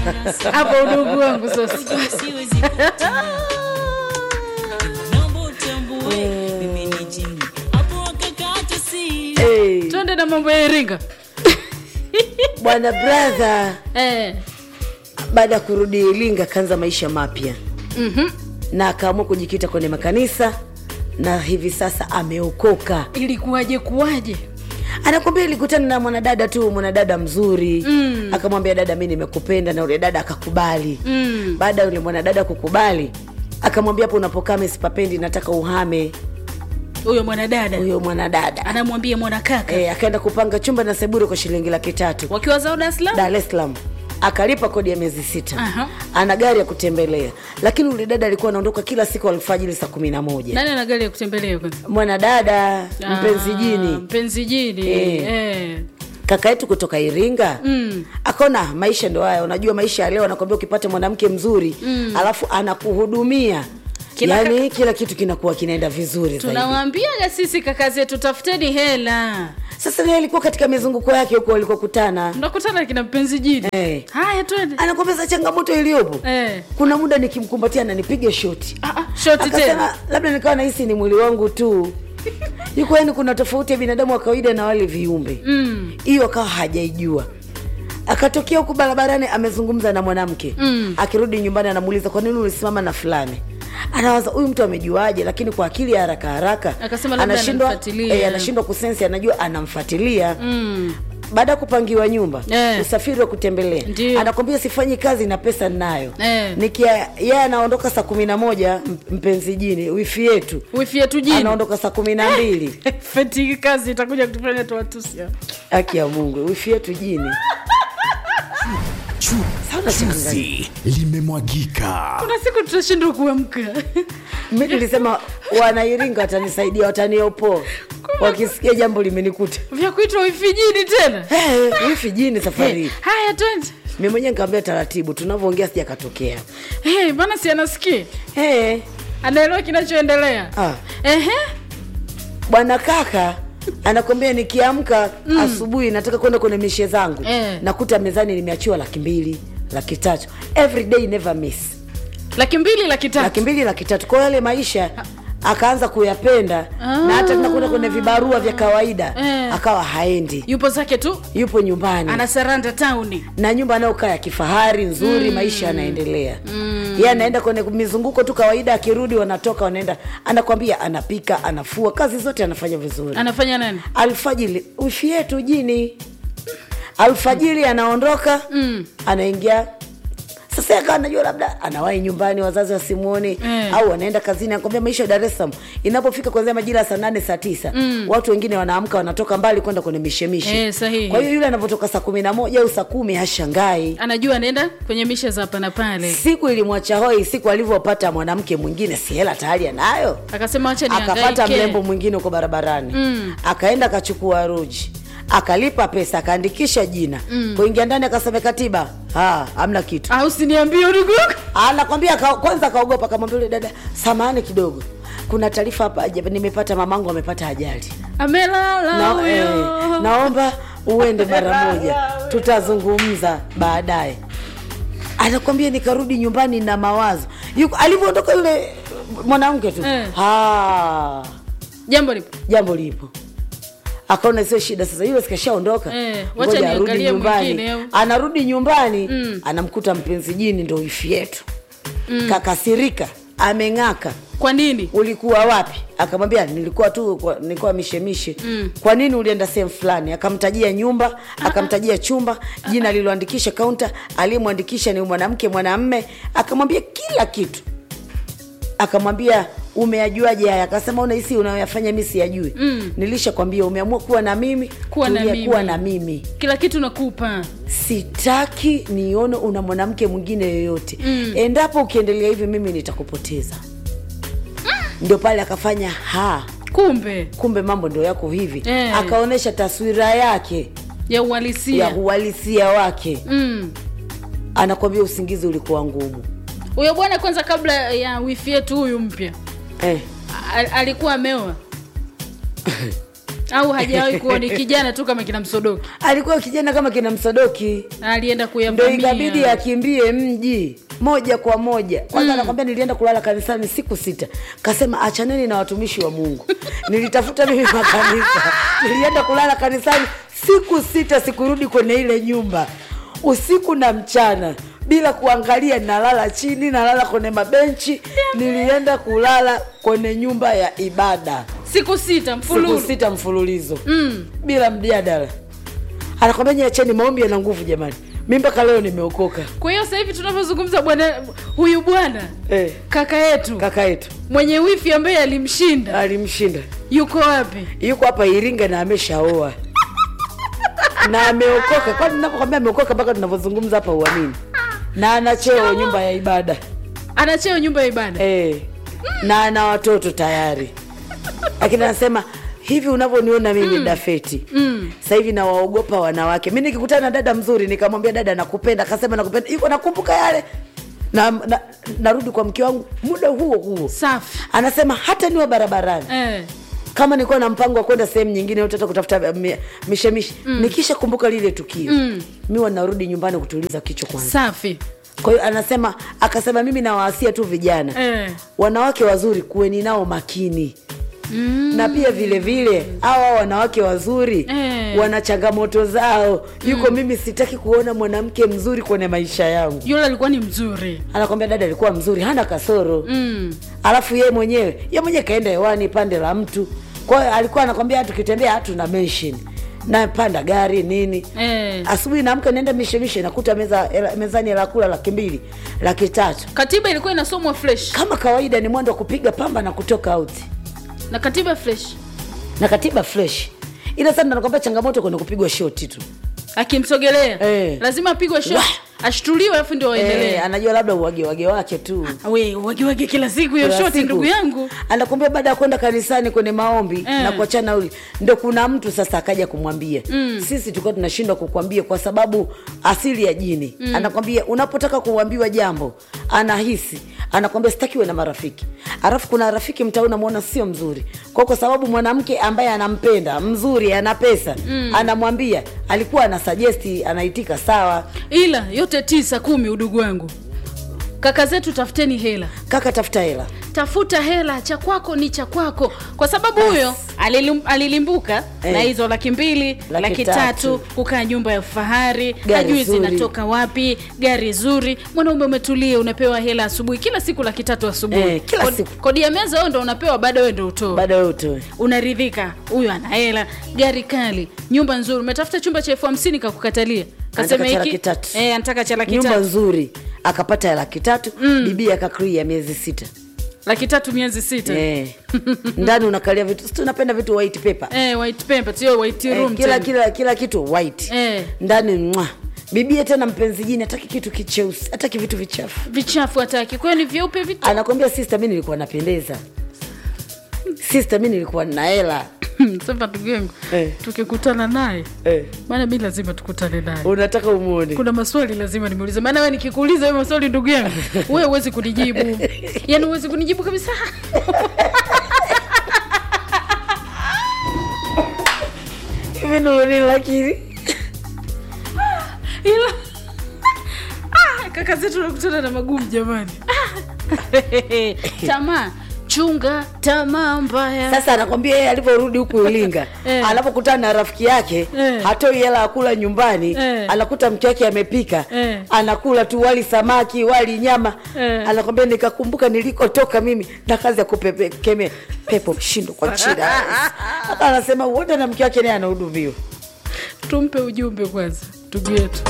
hapo udugu wangu sasa siwezi naomba utambue mimi ni jini hapo wakakata si hey, twende na mambo ya iringa bwana brother eh. baada ya kurudi iringa akaanza maisha mapya mhm. na akaamua kujikita kwenye makanisa na hivi sasa ameokoka ilikuwaje kuwaje anakwambia ilikutana na mwanadada tu mwanadada mzuri Mm. akamwambia dada mi nimekupenda na yule dada akakubali Mm. baada ya yule mwanadada kukubali akamwambia hapo unapokaa mesipapendi nataka uhame huyo mwanadada huyo mwanadada anamwambia mwanakaka e, akaenda kupanga chumba na sebure kwa shilingi laki tatu wakiwa zao Dar es Salaam dar es salaam akalipa kodi ya miezi sita Aha. ana gari ya kutembelea lakini ule dada alikuwa anaondoka kila siku alfajiri saa kumi na moja nani ana gari ya kutembelea kwanza mwanadada mpenzi Ah, jini mpenzi jini Eh. eh. kaka yetu kutoka iringa Mm. akaona maisha ndo haya unajua maisha ya leo anakwambia ukipata mwanamke mzuri mm. alafu anakuhudumia Kila yaani kila kitu kinakuwa kinaenda vizuri zaidi tunawaambiaga sisi kaka zetu tafuteni hela sasa naye alikuwa katika mizunguko yake huko walikokutana mnakutana kina mpenzi jini Eh. haya twende anakwambia sa changamoto iliyopo Eh. kuna muda nikimkumbatia nanipige shoti Ah, ah, shoti tena akasema labda nikawa nahisi ni mwili wangu tu yuko yani kuna tofauti ya binadamu wa kawaida na wale viumbe Mm. hiyo akawa hajaijua akatokea huku barabarani amezungumza na mwanamke Mm. akirudi nyumbani anamuuliza kwa nini ulisimama na fulani anawaza huyu mtu amejuaje lakini kwa akili ya haraka haraka Akasema labda anashindwa anamfuatilia. eh, anashindwa kusensi anajua anamfuatilia Mm. baada ya kupangiwa nyumba Eh. usafiri wa kutembelea Ndiyo. anakwambia sifanyi kazi na pesa ninayo Eh. nikia yeye anaondoka saa kumi na moja m- mpenzi jini wifi yetu wifi yetu jini anaondoka saa kumi na mbili feti kazi itakuja kutufanya tuwatusi hapa. haki ya mungu wifi yetu jini Chu, Sana chuzi limemwagika. kuna siku tutashindwa kuamka mi nilisema wanairinga watanisaidia wataniopoa wakisikia jambo limenikuta vya kuitwa wifi jini tena hey, wifi jini safari hii haya twende mi mwenyewe nikaambia taratibu tunavyoongea sijakatokea hey, bana si anasikia hey, anaelewa kinachoendelea ah. Ehe. bwana kaka anakwambia nikiamka mm. asubuhi nataka kwenda kwenye mishe zangu Eh. nakuta mezani nimeachiwa laki mbili laki tatu every day never miss laki mbili laki tatu laki mbili laki tatu kwa yale maisha akaanza kuyapenda na hata tunakwenda kwenye vibarua vya kawaida Eh. akawa haendi yupo zake tu yupo nyumbani anasaranda tauni na nyumba anayokaa ya kifahari nzuri mm. maisha yanaendelea mm. ye anaenda kwenye mizunguko tu kawaida akirudi wanatoka wanaenda anakwambia anapika anafua kazi zote anafanya vizuri anafanya nani alfajiri wifi yetu jini alfajiri anaondoka Mm. anaingia sasa akawa najua labda anawahi nyumbani wazazi wasimwoni Eh. au anaenda kazini anakwambia maisha ya dar es salaam inapofika kuanzia majira ya saa nane saa tisa Mm. watu wengine wanaamka wanatoka mbali kwenda kwenye mishemishe Eh, sahihi. kwa hiyo yule anapotoka saa kumi na moja au saa kumi hashangai anajua anaenda kwenye misha za hapa na pale siku ilimwacha hoi siku alivyopata mwanamke mwingine si hela tayari anayo akasema wacha akapata nihangaike. mrembo mwingine huko barabarani Mm. akaenda akachukua ruji akalipa pesa akaandikisha jina mm. kuingia ndani akasema katiba "Ah, hamna kitu au siniambie udugu wako anakwambia aka- kwanza akaogopa akamwambia yule dada samahani kidogo kuna taarifa hapa ajabu, nimepata mamangu amepata ajali amelala na, huyo eh, naomba uende mara moja tutazungumza baadaye anakwambia nikarudi nyumbani na mawazo Yuko- alivyoondoka yule mwanamke tu Eh. ah, jambo lipo jambo lipo akaona sio shida sasa yule sikashaondoka Eh, wacha ngoja arudi niangalie nyumbani mwingine, au- anarudi nyumbani Mm. anamkuta mpenzi jini ndo wifi yetu mm. kakasirika ameng'aka kwa nini ulikuwa wapi akamwambia nilikuwa tu kwa- nilikuwa mishemishe Mm. kwa nini ulienda sehemu fulani akamtajia nyumba akamtajia chumba jina aliloandikisha kaunta aliyemwandikisha ni mwanamke mwanamme akamwambia kila kitu akamwambia umeyajuaje haya akasema unahisi unayoyafanya mi siyajui Mm. nilishakwambia umeamua kuwa na mimi Kuwa na tulia mimi. kuwa na mimi kila kitu nakupa sitaki nione una mwanamke mwingine yoyote Mm. endapo ukiendelea hivi mimi nitakupoteza ndio pale akafanya ha kumbe kumbe mambo ndio yako hivi Eh. akaonyesha taswira yake ya ya uhalisia uhalisia wake Mm. anakwambia usingizi ulikuwa ngumu huyo bwana kwanza kabla ya wifi yetu huyu mpya eh. a- alikuwa ameoa au hajawahi kuwa ni kijana tu kama kina msodoki alikuwa kijana kama kina msodoki alienda ndo ikabidi kuyavamia akimbie mji moja kwa moja kwanza anakwambia nilienda kulala kanisani siku sita kasema achaneni na watumishi wa mungu nilitafuta mimi makanisa nilienda kulala kanisani siku sita sikurudi kwenye ile nyumba usiku na mchana bila kuangalia nalala chini nalala kwenye mabenchi nilienda kulala kwenye nyumba ya ibada siku sita siku mfululu sita mfululizo mm. bila mjadala anakwambia nyiacheni maombi yana nguvu jamani mi mpaka leo nimeokoka kwa hiyo sasa hivi tunavyozungumza bwana huyu bwana eh, kaka yetu kaka yetu mwenye wifi ambaye alimshinda alimshinda yuko wapi yuko hapa iringa na ameshaoa na ameokoka kwani napokwambia ameokoka mpaka tunavyozungumza hapa uamini na ana cheo nyumba ya ibada anacheo nyumba ya ibada eh, na ana watoto tayari lakini anasema hivi unavyoniona mimi mm. dafeti mm. sasa hivi nawaogopa wanawake mi nikikutana na dada mzuri nikamwambia dada nakupenda akasema nakupenda iko nakumbuka yale na, na narudi kwa mke wangu muda huo huo safi anasema hata niwa barabarani eh. kama nilikuwa na mpango wa kwenda sehemu nyingine utata kutafuta mi- mishemishe mm. nikisha kumbuka lile tukio mm. miwa narudi nyumbani kutuliza kichwa kwanza safi kwa hiyo anasema akasema mimi nawaasia tu vijana eh. wanawake wazuri kuweni nao makini Mm. na pia vile vile hawa wanawake wazuri Eh. wana changamoto zao yuko mm. mimi sitaki kuona mwanamke mzuri kwenye maisha yangu yule alikuwa ni mzuri anakwambia dada alikuwa mzuri hana kasoro mm. alafu yeye mwenyewe ye mwenyewe kaenda hewani pande la mtu kwa hiyo alikuwa anakwambia tukitembea hatu na mention napanda gari nini eh. asubuhi naamka naenda mishemishe nakuta meza, hela- mezani hela kula laki mbili laki tatu katiba ilikuwa inasomwa fresh kama kawaida ni mwendo wa kupiga pamba na kutoka out na katiba fresh na katiba fresh ila sana nakwambia changamoto kwenye kupigwa shoti tu akimsogelea Eh. lazima apigwe shot ashtuliwe alafu ndio waendelee eh, anajua labda uwage wage wake tu we wagiwagi kila siku hiyo Kila shoti siku. ndugu yangu anakwambia baada ya kwenda kanisani kwenye maombi Eh. na kuachana uli ndo kuna mtu sasa akaja kumwambia mm. sisi tulikuwa tunashindwa kukwambia kwa sababu asili ya jini mm. anakwambia unapotaka kuambiwa jambo anahisi anakwambia sitakiwe na marafiki alafu kuna rafiki mtaa unamwona sio mzuri kwa kwa sababu mwanamke ambaye anampenda mzuri ana pesa mm. anamwambia alikuwa ana sugesti anaitika sawa ila yote tisa kumi udugu wangu kaka zetu tafuteni hela kaka tafuta hela tafuta hela cha kwako ni cha kwako kwa sababu huyo alilim, alilimbuka Eh. na hizo laki mbili Laki laki, tatu. tatu kukaa nyumba ya fahari Gari hajui zuri. zinatoka wapi gari zuri mwanaume umetulia unapewa hela asubuhi kila siku laki tatu asubuhi Eh, kila Kod- siku. kodi ya meza wewe ndo unapewa baada wewe ndo utoe baada ya utoe unaridhika huyu ana hela gari kali nyumba nzuri umetafuta chumba cha elfu hamsini kakukatalia kasema Anataka cha hiki laki tatu. eh, anataka cha laki nyumba tatu nzuri akapata ya laki tatu mm. bibi akakrii ya miezi sita laki tatu miezi sita eh. ndani unakalia vitu si tunapenda vitu white paper eh, white paper sio white eh, room kila, tena. kila kila kitu white Eh. ndani mwa bibie tena mpenzi jini hataki kitu kicheusi hataki vitu vichafu vichafu hataki kwayo ni vyeupe vitu anakwambia sister mi nilikuwa napendeza sister mi nilikuwa nina hela sema ndugu yangu Eh. tukikutana naye eh. maana mi lazima tukutane naye unataka umuone kuna maswali lazima nimuulize maana we nikikuuliza hayo maswali ndugu yangu wewe huwezi kunijibu yaani huwezi kunijibu kabisa hivi nuni lakini ila ah, kaka zetu nakutana na magumu jamani Ah. tamaa chunga tamaa mbaya sasa anakwambia yeye alivyorudi huku ilinga Eh. anapokutana na rafiki yake Eh. hatoi hela ya kula nyumbani Eh. anakuta mke wake amepika Eh. anakula tu wali samaki wali nyama Eh. anakwambia nikakumbuka nilikotoka mimi na kazi ya kupekemea pepo mshindo kwa chida Hapa anasema uenda na mke wake naye anahudumiwa tumpe ujumbe kwanza ndugu yetu